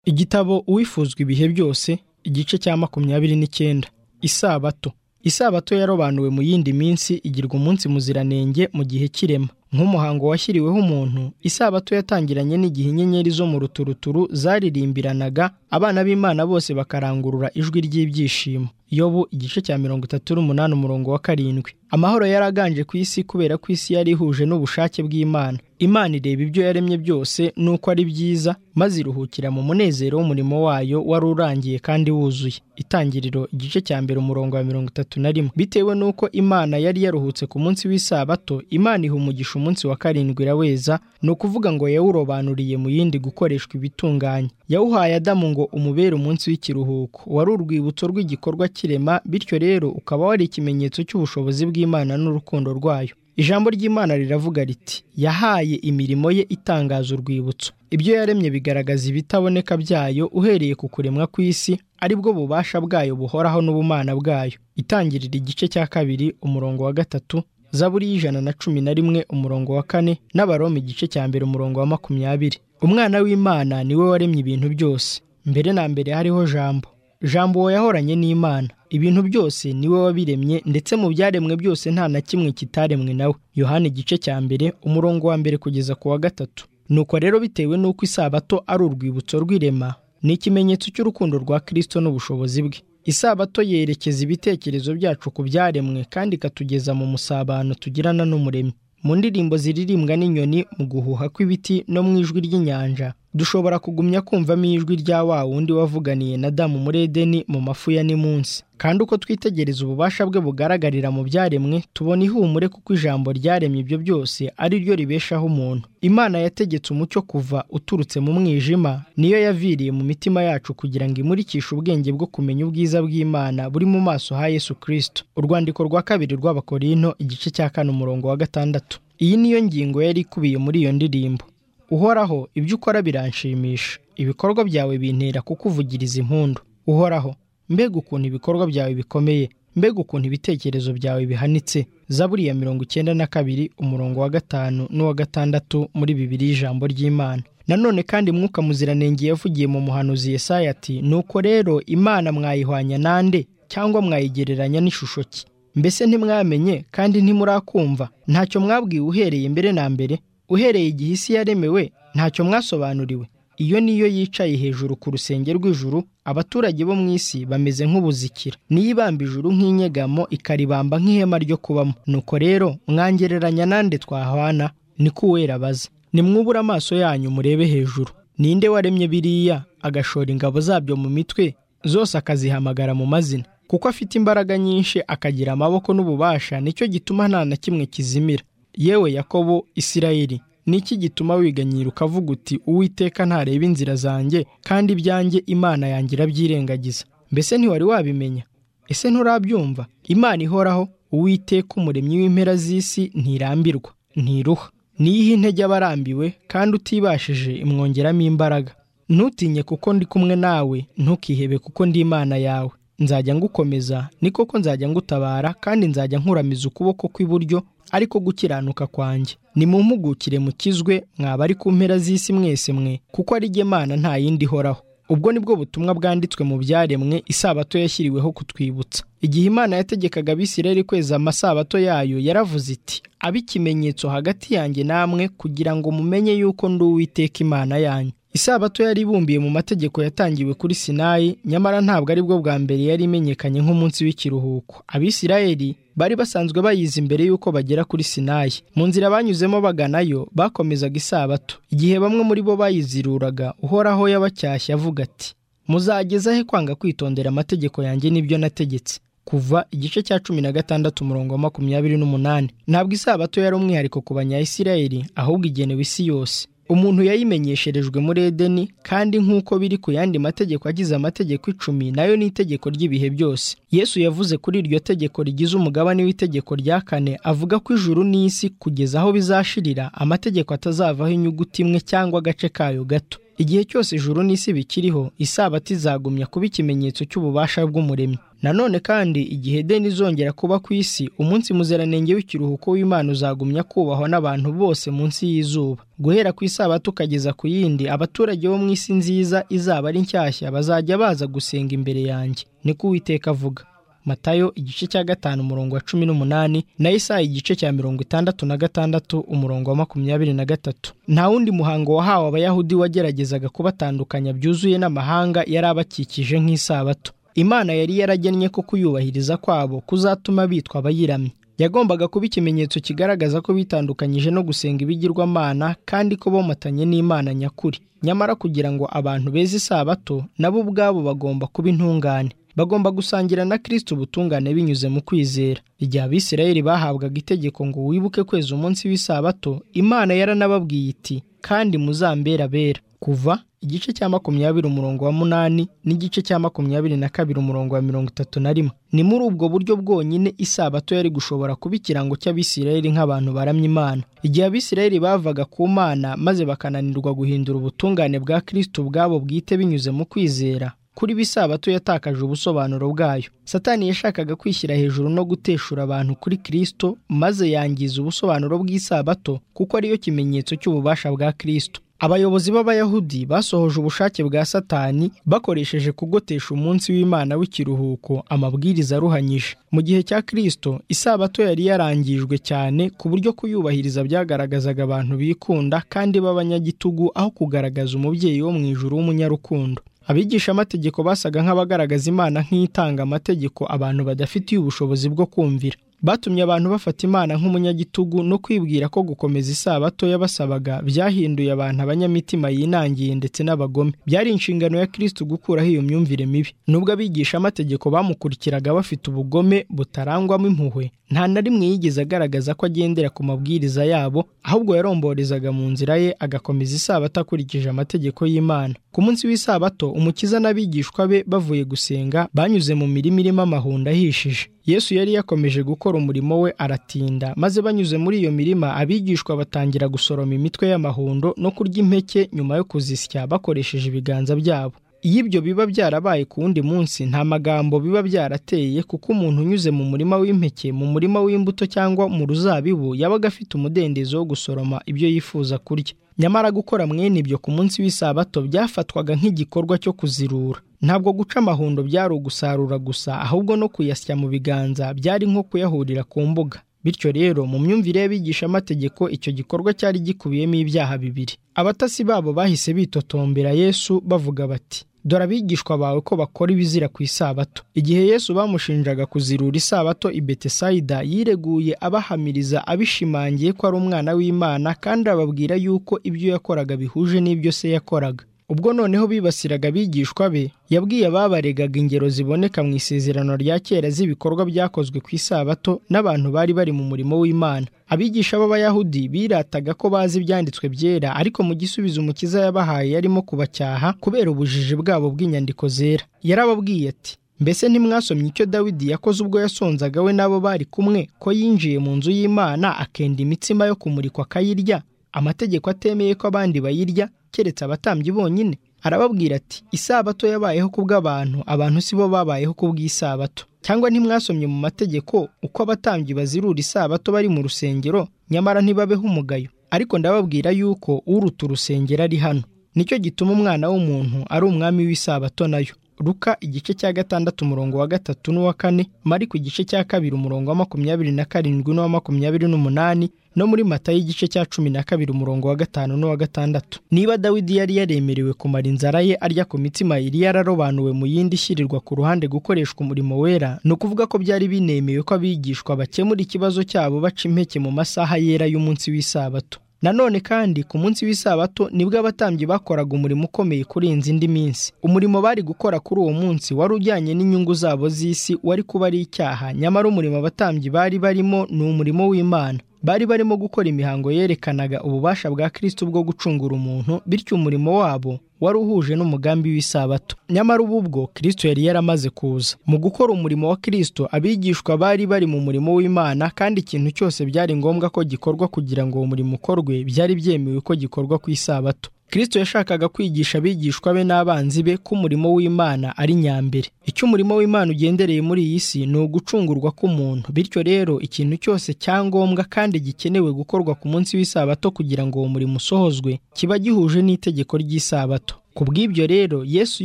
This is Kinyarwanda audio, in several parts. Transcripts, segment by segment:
igitabo uwifuzwa ibihe byose igice cya makumyabiri n'icyenda isabato isabato yarobanuwe mu yindi minsi igirwa umunsi muziranenge mu gihe cy'irema nk'umuhango washyiriweho umuntu isabato yatangiranye n'igihe inyenyeri zo mu ruturuturu zaririmbiranaga abana b'imana bose bakarangurura ijwi ry'ibyishimo yobu igice cya mirongo itatu n'umunani umurongo wa karindwi amahoro yaraganje ku isi kubera ko isi yari ihuje n'ubushake bw'imana imana ireba ibyo yaremye byose nuko ari byiza maze iruhukira mu munezero w'umurimo wayo wari urangiye kandi wuzuye itangiriro igice cya mbere umurongo wa mirongo itatu na rimwe bitewe n'uko imana yari yaruhutse ku munsi w'isabato imana iha umugisha umunsi wa karindwi iraweza ni ukuvuga ngo yawurobanuriye mu yindi gukoreshwa ibitunganye yawuhaye adamu ngo umubere umunsi w'ikiruhuko wari urwibutso rw'igikorwa cy'irema bityo rero ukaba wari ikimenyetso cy'ubushobozi bw'imana n'urukundo rwayo ijambo ry'imana riravuga riti yahaye imirimo ye itangaza urwibutso ibyo yaremye bigaragaza ibitaboneka byayo uhereye ku kuremwa kw'isi aribwo bubasha bwayo buhoraho n'ubumana bwayo itangirira igice cya kabiri umurongo wa gatatu zaburi y'ijana na cumi na rimwe umurongo wa kane n'abaroma igice cya mbere umurongo wa makumyabiri umwana w'imana niwe waremye ibintu byose mbere na mbere hariho jambo jambo yahoranye n'imana ibintu byose niwe wabiremye ndetse mu byaremwe byose nta na kimwe kitaremwe nawe yohana igice cya mbere umurongo wa mbere kugeza ku wa gatatu nuko rero bitewe n'uko isabato ari urwibutso rw'irema ni ikimenyetso cy'urukundo rwa kirisito n'ubushobozi bwe isabato yerekeza ibitekerezo byacu ku byaremwe kandi ikatugeza mu musabano tugirana n'umuremyi mu ndirimbo ziririmbwa n'inyoni mu guhuha kw'ibiti no mu ijwi ry'inyanja dushobora kugumya kumvamo ijwi rya wa wundi wavuganiye na damu muri edeni mu mafu ya nimunsi kandi uko twitegereza ububasha bwe bugaragarira mu byaremwe tubona ihumure kuko ijambo ryaremye ibyo byose ari ryo ribeshaho umuntu imana yategetse umucyo kuva uturutse mu mwijima niyo yaviriye mu mitima yacu kugira ngo imurikishe ubwenge bwo kumenya ubwiza bw'imana buri mu maso ha yesu kirisito urwandiko rwa kabiri rw'abakorino igice cya kane umurongo wa gatandatu iyi niyo ngingo yari ikubiye muri iyo ndirimbo uhoraho ibyo ukora biranshimisha ibikorwa byawe bintera kukuvugiriza impundu uhoraho mbega ukuntu ibikorwa byawe bikomeye mbega ukuntu ibitekerezo byawe bihanitse zaburi ya mirongo icyenda na kabiri umurongo wa gatanu n'uwa gatandatu muri bibiri y'ijambo ry'imana nanone kandi mwuka muziranenge yavugiye mu muhanuzi Yesaya ati nuko rero imana mwayihwanya nande cyangwa mwayigereranya n'ishusho ki mbese ntimwamenye kandi ntimurakumva ntacyo mwabwiwe uhereye mbere na mbere uhereye igihe isi yaremewe ntacyo mwasobanuriwe iyo niyo yicaye hejuru ku rusenge rw'ijuru abaturage bo mu isi bameze nk'ubuzikira niyo ibamba ijuru nk'inyegamo ikaribamba nk'ihema ryo kubamo nuko rero mwangereranya nande twahwana niko uwera abaza nimwubure amaso yanyu murebe hejuru ninde waremye biriya agashora ingabo zabyo mu mitwe zose akazihamagara mu mazina kuko afite imbaraga nyinshi akagira amaboko n'ububasha nicyo gituma nta na kimwe kizimira yewe yakobo isirayeli ni iki gituma wiganyira ukavuga uti uwiteka ntareba inzira zanjye kandi ibyanjye imana yanjye irabyirengagiza mbese ntiwari wabimenya ese nturabyumva imana ihoraho uwiteka umuremyi w'impera z'isi ntirambirwa ntiruha niyihe intege aba arambiwe kandi utibashije imwongeramo imbaraga ntutinye kuko ndi kumwe nawe ntukihebe kuko ndi imana yawe nzajya ngukomeza ni koko nzajya ngutabara kandi nzajya nkuramiza ukuboko kw'iburyo ariko gukiranuka kwanjye nimumpugukire mukizwe mwaba ari ku mpera z'isi mwese mwe kuko ari Mana nta yindi ihoraho ubwo nibwo butumwa bwanditswe mu byaremwe isabato yashyiriweho kutwibutsa igihe imana yategekaga abisirayeli kweza amasabato yayo yaravuze iti abe ikimenyetso hagati yanjye namwe kugira ngo mumenye yuko ndi uwiteka imana yanyu isabato yari ibumbiye mu mategeko yatangiwe kuri sinayi nyamara ntabwo aribwo bwa mbere yari imenyekanye nk'umunsi w'ikiruhuko abisirayeli bari basanzwe bayizi mbere y'uko bagera kuri sinayi mu nzira banyuzemo baganayo bakomezaga isabato igihe bamwe muri bo bayiziruraga uhoraho yabacyashya avuga ati muzageza he kwanga kwitondera amategeko yanjye n'ibyo nategetse kuva igice cya cumi na gatandatu umurongo wa makumyabiri n'umunani ntabwo isabato yari umwihariko ku banyayisirayeli ahubwo igenewe isi yose umuntu yayimenyesherejwe muri edeni kandi nk'uko biri ku yandi mategeko agize amategeko icumi nayo ni itegeko ry'ibihe byose yesu yavuze kuri iryo tegeko rigize umugabane w'itegeko rya kane avuga ko ijuru n'isi kugeza aho bizashirira amategeko atazavaho inyuguti imwe cyangwa agace kayo gato igihe cyose ijuru n'isi bikiriho isabato izagumya kuba ikimenyetso cy'ububasha bw'umuremyi nanone kandi igihe deni izongera kuba ku isi umunsi muziranenge w'ikiruhuko w'imana uzagumya kubahwa n'abantu bose munsi y'izuba guhera ku isabato ukageza ku yindi abaturage bo mu isi nziza izaba ari nshyashya bazajya baza gusenga imbere yanjye niko uwiteka avuga matayo igice cya gatanu umurongo wa cumi n'umunani na isaha igice cya mirongo itandatu na gatandatu umurongo wa makumyabiri na gatatu nta wundi muhango wahawe abayahudi wageragezaga kubatandukanya byuzuye n'amahanga yari abakikije nk'isabato imana yari yaragennye ko kuyubahiriza kwabo kuzatuma bitwa abayiramye yagombaga kuba ikimenyetso kigaragaza ko bitandukanyije no gusenga ibigirwamana kandi ko bomatanye n'imana nyakuri nyamara kugira ngo abantu beze isabato nabo ubwabo bagomba kuba intungane bagomba gusangira na kirisiti ubutungane binyuze mu kwizera igihe abisirayeli bahabwaga itegeko ngo wibuke kweza umunsi w'isabato imana yaranababwiye iti kandi muzambera bera kuva igice cya makumyabiri umurongo wa munani n'igice cya makumyabiri na kabiri umurongo wa mirongo itatu na rimwe ni muri ubwo buryo bwonyine isabato yari gushobora kuba ikirango cy'abisirayeli nk'abantu baramya imana igihe abisirayeli bavaga ku mana maze bakananirwa guhindura ubutungane bwa kirisiti ubwabo bwite binyuze mu kwizera kuri bisabato yatakaje ubusobanuro bwayo satani yashakaga kwishyira hejuru no guteshura abantu kuri kirisito maze yangiza ubusobanuro bw'isabato kuko ariyo kimenyetso cy'ububasha bwa kirisito abayobozi b'abayahudi basohoje ubushake bwa satani bakoresheje kugotesha umunsi w'imana w'ikiruhuko amabwiriza aruhanyije mu gihe cya kirisito isabato yari yarangijwe cyane ku buryo kuyubahiriza byagaragazaga abantu bikunda kandi b'abanyagitugu aho kugaragaza umubyeyi wo mu ijuru w'umunyarukundo abigishamategeko basaga nk'abagaragaza imana nk'itanga amategeko abantu badafitiye ubushobozi bwo kumvira batumye abantu bafata imana nk'umunyagitugu no kwibwira ko gukomeza isabato yabasabaga byahinduye abantu abanyamitima yinangiye ndetse n'abagome byari inshingano ya kirisiti gukuraho iyo myumvire mibi nubwo abigishamategeko bamukurikiraga bafite ubugome butarangwamo impuhwe nta na rimwe yigeze agaragaza ko agendera ku mabwiriza yabo ahubwo yaromborezaga mu nzira ye agakomeza isabato akurikije amategeko y'imana ku munsi w'isabato umukiza n'abigishwa be bavuye gusenga banyuze mu mirima irimo amahundo ahishije yesu yari yakomeje gukora umurimo we aratinda maze banyuze muri iyo mirima abigishwa batangira gusoroma imitwe y'amahundo no kurya impeke nyuma yo kuzisya bakoresheje ibiganza byabo iyo ibyo biba byarabaye ku wundi munsi nta magambo biba byarateye kuko umuntu unyuze mu murima w'impeke mu murima w'imbuto cyangwa mu ruzabibu yabaga afite umudendezo wo gusoroma ibyo yifuza kurya nyamara gukora mwene ibyo ku munsi w'isabato byafatwaga nk'igikorwa cyo kuzirura ntabwo guca amahundo byari ugusarura gusa ahubwo no kuyasya mu biganza byari nko kuyahurira ku mbuga bityo rero mu myumvire y'abigishamategeko icyo gikorwa cyari gikubiyemo ibyaha bibiri abatasi babo bahise bitotombera yesu bavuga bati dore abigishwa bawe ko bakora ibizira ku isabato igihe yesu bamushinjaga kuzirura isabato i betesayida yireguye abahamiriza abishimangiye ko ari umwana w'imana kandi ababwira yuko ibyo yakoraga bihuje n'ibyo se yakoraga ubwo noneho bibasiraga abigishwa be yabwiye ababaregaga ingero ziboneka mu isezerano rya kera z'ibikorwa byakozwe ku isabato n'abantu bari bari mu murimo w'imana abigisha b'abayahudi birataga ko bazi ibyanditswe byera ariko mu gisubizo umukiza yabahaye yarimo kubacyaha kubera ubujiji bwabo bw'inyandiko zera yarababwiye ati mbese ntimwasomye icyo dawidi yakoze ubwo yasonzaga we n'abo bari kumwe ko yinjiye mu nzu y'imana akenda imitsima yo kumurikwa akayirya amategeko atemeye ko abandi bayirya keretse abatambyi bonyine arababwira ati isabato yabayeho kubw'abantu abantu si bo babayeho kubw'isabato cyangwa ntimwasomye mu mategeko uko abatambyi bazirura isabato bari mu rusengero nyamara ntibabeho umugayo ariko ndababwira yuko uruta urusengero ari hano nicyo gituma umwana w'umuntu ari umwami w'isabato nayo ruka igice cya gatandatu umurongo wa gatatu n'uwa kane mariko igice cya kabiri umurongo wa makumyabiri na karindwi n'uwa makumyabiri n'umunani no muri matayo igice cya cumi na kabiri umurongo wa gatanu n'uwa gatandatu niba dawidi yari yaremerewe kumara inzara ye arya ku mitsima yari yararobanuwe mu yindi ishyirirwa ku ruhande gukoreshwa umurimo wera ni ukuvuga ko byari binemewe ko abigishwa bakemura ikibazo cyabo baca impeke mu masaha yera y'umunsi w'isabato nanone kandi ku munsi w'isabato nibwo abatambyi bakoraga umurimo ukomeye kurenza indi minsi umurimo bari gukora kuri uwo munsi wari ujyanye n'inyungu zabo z'isi wari kuba ari icyaha nyamara umurimo abatambyi bari barimo ni umurimo w'imana bari barimo gukora imihango yerekanaga ububasha bwa kirisiti bwo gucungura umuntu bityo umurimo wabo wari uhuje n'umugambi w'isabato nyamara ubu bwo kirisito yari yaramaze kuza mu gukora umurimo wa kirisito abigishwa bari bari mu murimo w'imana kandi ikintu cyose byari ngombwa ko gikorwa kugira ngo uwo murimo ukorwe byari byemewe ko gikorwa ku isabato Kristo yashakaga kwigisha abigishwa be n'abanzi be ko umurimo w'Imana ari nyambere. Icyo umurimo w'Imana ugendereye muri iyi si ni ugucungurwa k'umuntu. Bityo rero ikintu cyose cyangombwa kandi gikenewe gukorwa ku munsi w'isabato kugira ngo uwo murimo usohozwe kiba gihuje n'itegeko ry'isabato. Ku bw'ibyo rero Yesu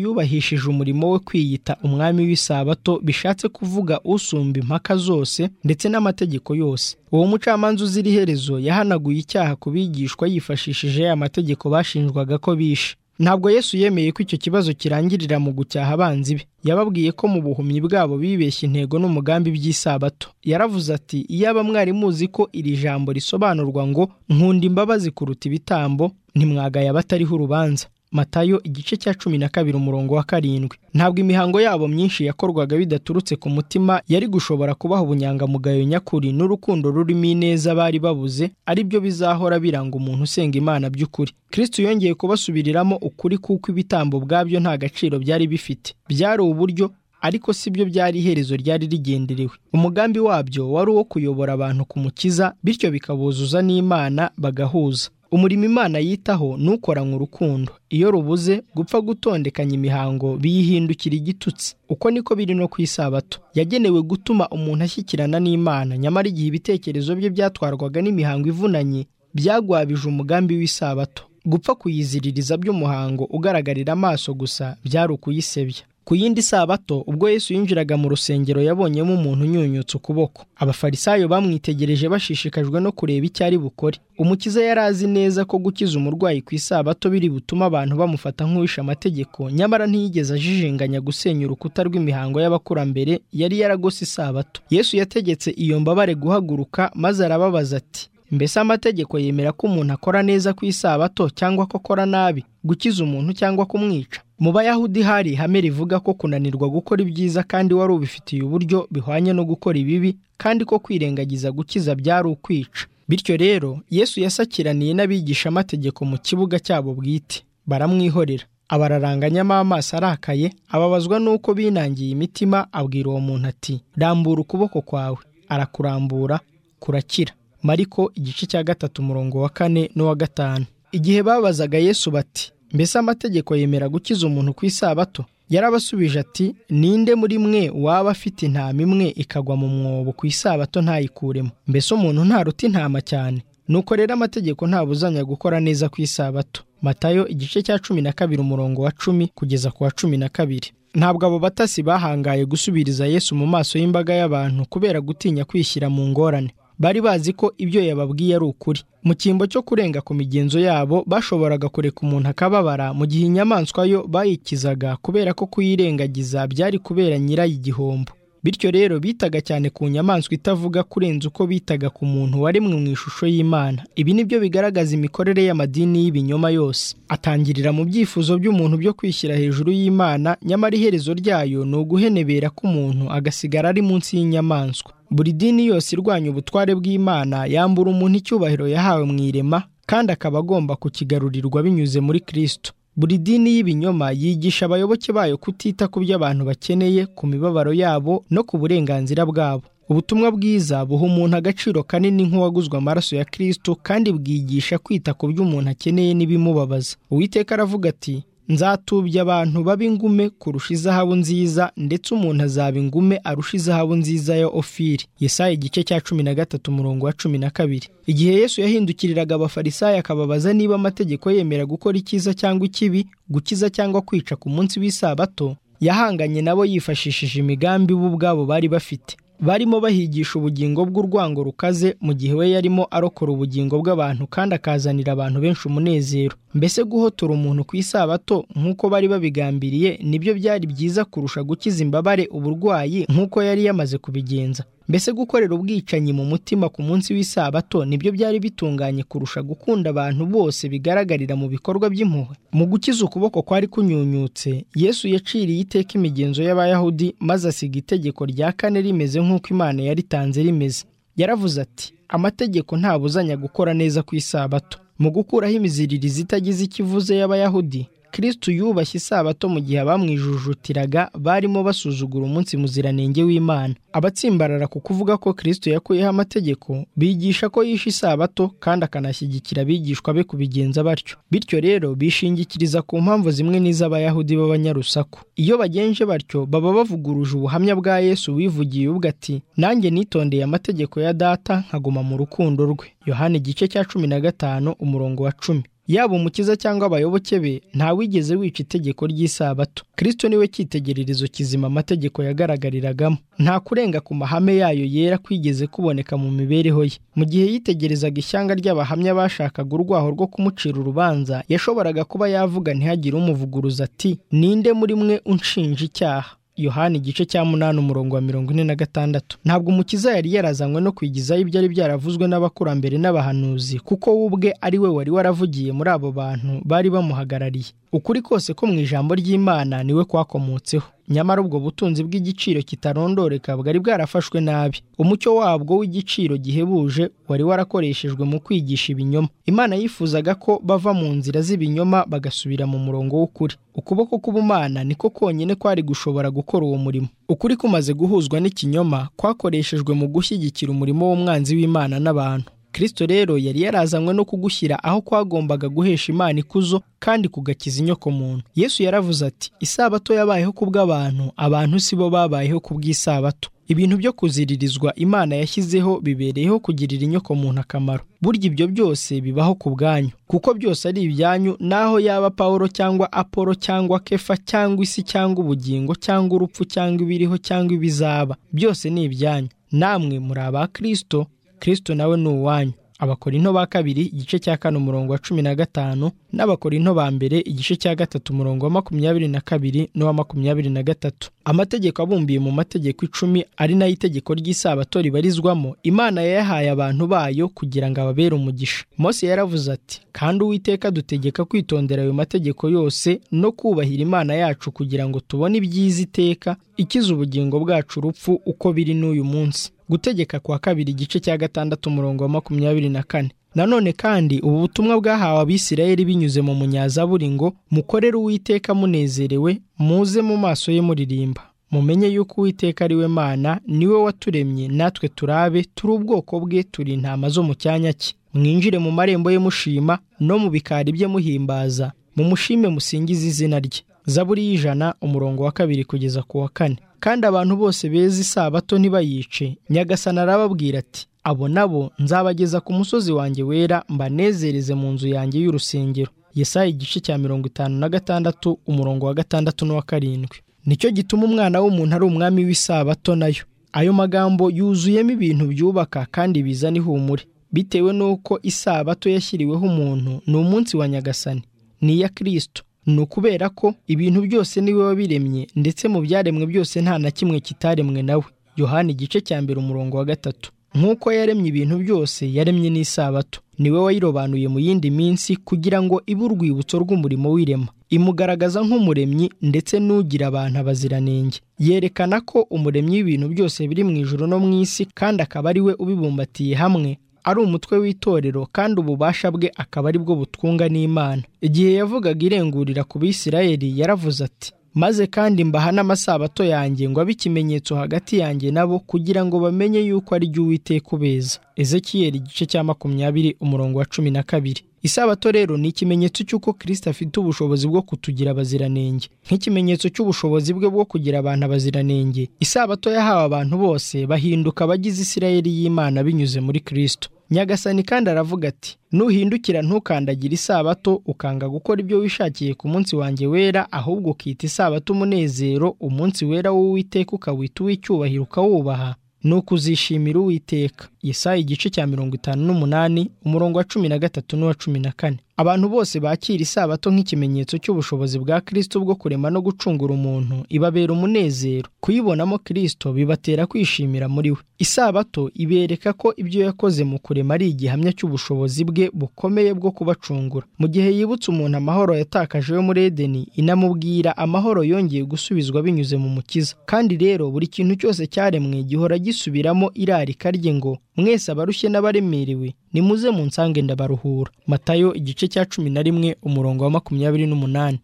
yubahishije umurimo we kwiyita umwami w'isabato bishatse kuvuga usumba impaka zose ndetse n'amategeko yose. Uwo mucamanza uzira iherezo yahanaguye icyaha ku bigishwa yifashishije ya mategeko bashinjwaga ko bishe. Ntabwo Yesu yemeye ko icyo kibazo kirangirira mu gucyaha abanzi be. Yababwiye ko mu buhumyi bwabo bibeshya intego n'umugambi by'isabato. Yaravuze ati iyaba mwari muzi ko iri jambo risobanurwa ngo nkunda imbabazi kuruta ibitambo ntimwagaya abatariho urubanza. Matayo igice cya cumi na kabiri umurongo wa karindwi ntabwo imihango yabo myinshi yakorwaga bidaturutse ku mutima yari gushobora kubaha ubunyangamugayo nyakuri n'urukundo rurimo ineza bari babuze ari byo bizahora biranga umuntu usenga imana by'ukuri kristo yongeye kubasubiriramo ukuri kuko ibitambo ubwabyo nta gaciro byari bifite byari uburyo ariko si byo byari iherezo ryari rigenderewe umugambi wabyo wari uwo kuyobora abantu ku mukiza bityo bikabuzuza n'imana bagahuza umurimo imana yitaho n'ukoranywe urukundo iyo rubuze gupfa gutondekanya imihango biyihindukira igitutsi uko niko biri no ku isabato yagenewe gutuma umuntu ashyikirana n'imana nyamara igihe ibitekerezo bye byatwarwaga n'imihango ivunanye byagwabije umugambi w'isabato gupfa kuyiziririza by'umuhango ugaragarira amaso gusa byari ukuyisebya ku yindi sabato ubwo Yesu yinjiraga mu rusengero yabonyemo umuntu unyunyutse ukuboko abafarisayo bamwitegereje bashishikajwe no kureba icyo ari bukore umukiza yari azi neza ko gukiza umurwayi ku isabato biri butume abantu bamufata nk'uwishe amategeko nyamara ntiyigeze ajijinganya gusenya urukuta rw'imihango y'abakurambere yari yaragose isabato Yesu yategetse iyo mbabare guhaguruka maze arababaza ati mbese amategeko yemera ko umuntu akora neza ku isabato cyangwa ko akora nabi gukiza umuntu cyangwa kumwica mu bayahudi hari ihame rivuga ko kunanirwa gukora ibyiza kandi wari ubifitiye uburyo bihwanye no gukora ibibi kandi ko kwirengagiza gukiza byari ukwica bityo rero yesu yasakiraniye n'abigishamategeko mu kibuga cyabo bwite baramwihorera abararanganyamo amaso arakaye ababazwa n'uko binangiye imitima abwira uwo muntu ati rambura ukuboko kwawe arakurambura kurakira mariko igice cya gatatu umurongo wa kane n'uwa gatanu igihe babazaga yesu bati mbese amategeko yemera gukiza umuntu ku isabato yarabasubije ati ninde muri mwe waba afite intama imwe ikagwa mu mwobo ku isabato ntayikuremo mbese umuntu ntaruta intama cyane nuko rero amategeko ntabuzanya gukora neza ku isabato matayo igice cya cumi na kabiri umurongo wa cumi kugeza ku wa cumi na kabiri ntabwo abo batasi bahangaye gusubiriza yesu mu maso y'imbaga y'abantu kubera gutinya kwishyira mu ngorane bari bazi ko ibyo yababwiye ari ukuri mu cyimbo cyo kurenga ku migenzo yabo bashoboraga kureka umuntu akababara mu gihe inyamaswa yo bayikizaga kubera ko kuyirengagiza byari kubera nyirayo igihombo bityo rero bitaga cyane ku nyamaswa itavuga kurenza uko bitaga ku muntu waremwe mu ishusho y'imana ibi ni byo bigaragaza imikorere y'amadini y'ibinyoma yose atangirira mu byifuzo by'umuntu byo kwishyira hejuru y'imana nyamara iherezo ryayo ni uguhenebera k'umuntu agasigara ari munsi y'inyamaswa buri dini yose irwanya ubutware bw'imana yambura umuntu icyubahiro yahawe mu irema kandi akaba agomba kukigarurirwa binyuze muri kirisito buri dini y'ibinyoma yigisha abayoboke bayo kutita ku byo abantu bakeneye ku mibabaro yabo no ku burenganzira bwabo ubutumwa bwiza buha umuntu agaciro kanini nk'uwaguzwe amaraso ya kirisito kandi bwigisha kwita ku byo umuntu akeneye n'ibimubabaza uwiteka aravuga ati nzatubya abantu babe ingume kurusha izahabu nziza ndetse umuntu azaba ingume arusha izahabu nziza ya ofiri yesaya igice cya cumi na gatatu umurongo wa cumi na kabiri igihe yesu yahindukiriraga abafarisayo akababaza niba amategeko yemera gukora icyiza cyangwa ikibi gukiza cyangwa kwica ku munsi w'isabato yahanganye nabo yifashishije imigambi bo ubwabo bari bafite barimo bahigisha ubugingo bw'urwango rukaze mu gihe we yarimo arokora ubugingo bw'abantu kandi akazanira abantu benshi umunezero mbese guhotora umuntu ku isabato nk'uko bari babigambiriye nibyo byari byiza kurusha gukiza imbabare uburwayi nk'uko yari yamaze kubigenza mbese gukorera ubwicanyi mu mutima ku munsi w'isabato nibyo byari bitunganye kurusha gukunda abantu bose bigaragarira mu bikorwa by'impuhwe mu gukiza ukuboko kwari kunyunyutse yesu yaciriye iteka imigenzo y'abayahudi maze asiga itegeko rya kane rimeze nk'uko imana yaritanze rimeze yaravuze ati amategeko ntabuzanya gukora neza ku isabato mu gukuraho imiziririzo itagize ikivuze y'abayahudi kristo yubashye isabato mu gihe abamwijujutiraga barimo basuzugura umunsi muziranenge w'imana abatsimbarara ku kuvuga ko kristo yakuyeho amategeko bigisha ko yishe isabato kandi akanashyigikira abigishwa be kubigenza batyo bityo rero bishingikiriza ku mpamvu zimwe n'iz'abayahudi b'abanyarusaku iyo bagenje batyo baba bavuguruje ubuhamya bwa yesu wivugiye ubwo ati nanjye nitondeye amategeko ya data nkaguma mu rukundo rwe yohani igice cya cumi na gatanu umurongo wa cumi yaba umukiza cyangwa abayoboke be ntawigeze wica itegeko ry'isabato kirisito niwe cyitegererezo kizima amategeko yagaragariragamo nta kurenga ku mahame yayo yera kwigeze kuboneka mu mibereho ye mu gihe yitegerezaga ishyanga ry'abahamya bashakaga urwaho rwo kumucira urubanza yashoboraga kuba yavuga ntihagire umuvuguruza ati ninde muri mwe unshinja icyaha yohani igice cya munani umurongo wa mirongo ine na gatandatu ntabwo umukiza yari yarazanywe no kwigizaho ibyo ari byaravuzwe n'abakurambere n'abahanuzi kuko we ubwe ari we wari waravugiye muri abo bantu bari bamuhagarariye ukuri kose ko mu ijambo ry'imana niwe kwakomotseho nyamara ubwo butunzi bw'igiciro kitarondoreka bwari bwarafashwe nabi umucyo wabwo w'igiciro gihebuje wari warakoreshejwe mu kwigisha ibinyoma imana yifuzaga ko bava mu nzira z'ibinyoma bagasubira mu murongo w'ukuri ukuboko k'ubumana niko konyine kwari gushobora gukora uwo murimo ukuri kumaze guhuzwa n'ikinyoma kwakoreshejwe mu gushyigikira umurimo w'umwanzi w'imana n'abantu kirisito rero yari yarazanywe no kugushyira aho kwagombaga guhesha imana ikuzo kandi kugakiza inyoko muntu yesu yaravuze ati isabato yabayeho ku bw'abantu abantu si bo babayeho ku bw'isabato ibintu byo kuziririzwa imana yashyizeho bibereyeho kugirira inyoko muntu akamaro burya ibyo byose bibaho ku bwanyu kuko byose ari ibyanyu naho yaba pawulo cyangwa apolo cyangwa kefa cyangwa isi cyangwa ubugingo cyangwa urupfu cyangwa ibiriho cyangwa ibizaba byose ni ibyanyu namwe muri aba kirisito kirisito nawe ni uwanyu abakorinto ba kabiri igice cya kane umurongo wa cumi na gatanu n'abakorinto ba mbere igice cya gatatu umurongo wa makumyabiri na kabiri n'uwa makumyabiri na gatatu amategeko abumbiye mu mategeko icumi ari nayo itegeko ry'isabato ribarizwamo imana yayahaye abantu bayo kugira ngo ababere umugisha mose yaravuze ati kandi uwiteka dutegeka kwitondera ayo mategeko yose no kubahira imana yacu kugira ngo tubone ibyiza iteka ikiza ubugingo bwacu urupfu uko biri n'uyu munsi gutegeka kwa kabiri igice cya gatandatu umurongo wa makumyabiri na kane nanone kandi ubu butumwa bwahawe abisirayeli binyuze mu munyazaburi ngo mukorere uwiteka munezerewe muze mu maso ye muririmba mumenye yuko uwiteka ari we mana niwe waturemye natwe turabe turi ubwoko bwe turi intama zo mu cyanya cye mwinjire mu marembo ye mushima no mu bikari bye muhimbaza mumushime musingize izina rye zaburi y'ijana umurongo wa kabiri kugeza ku wa kane kandi abantu bose beza isabato ntibayice nyagasana arababwira ati abo nabo nzabageza ku musozi wanjye wera mbanezereze mu nzu yanjye y'urusengero Yesaya igice cya mirongo itanu na gatandatu umurongo wa gatandatu n'uwa karindwi nicyo gituma umwana w'umuntu ari umwami w'isabato nayo ayo magambo yuzuyemo ibintu byubaka kandi bizana ihumure bitewe n'uko isabato yashyiriweho umuntu ni umunsi wa nyagasani ni iya kirisito ni ukubera ko ibintu byose niwe wabiremye ndetse mu byaremwe byose nta na kimwe kitaremwe nawe yohani igice cya mbere umurongo wa gatatu nk'uko yaremye ibintu byose yaremye n'isabato niwe wayirobanuye mu yindi minsi kugira ngo ibe urwibutso rw'umurimo w'irema imugaragaza nk'umuremyi ndetse n'ugira abantu abaziranenge yerekana ko umuremyi w'ibintu byose biri mu ijoro no mu isi kandi akaba ari we ubibumbatiye hamwe ari umutwe w'itorero kandi ububasha bwe akaba ari bwo butwunga n'imana igihe yavugaga irengurira ku bisirayeli yaravuze ati maze kandi mbaha n'amasabato yanjye ngo abe ikimenyetso hagati yanjye nabo kugira ngo bamenye yuko ari jya uwiteka ubeza ezekiyeli igice cya makumyabiri umurongo wa cumi na kabiri isabato rero ni ikimenyetso cy'uko kirisita afite ubushobozi bwo kutugira abaziranenge nk'ikimenyetso cy'ubushobozi bwe bwo kugira abantu abaziranenge isabato yahawe abantu bose bahinduka abagize isirayeli y'imana binyuze muri kirisito nyagasani kandi aravuga ati nuhindukira ntukandagire isabato ukanga gukora ibyo wishakiye ku munsi wanjye wera ahubwo ukita isabato umunezero umunsi wera w'uwiteka ukawita uw'icyubahiro ukawubaha ni ukuzishimira uwiteka Yesaya igice cya mirongo itanu n'umunani umurongo wa cumi na gatatu n'uwa cumi na kane abantu bose bakira isabato nk'ikimenyetso cy'ubushobozi bwa kirisito bwo kurema no gucungura umuntu ibabera umunezero kuyibonamo kirisito bibatera kwishimira muri we isabato ibereka ko ibyo yakoze mu kurema ari igihamya cy'ubushobozi bwe bukomeye bwo kubacungura mu gihe yibutse umuntu amahoro yatakaje yo muri edeni inamubwira amahoro yongeye gusubizwa binyuze mu mukiza kandi rero buri kintu cyose cyaremwe gihora gisubiramo irarika rye ngo mwese abarushye n'abaremerewe nimuze mu nsange ndabaruhura matayo igice cya cumi na rimwe umurongo wa makumyabiri n'umunani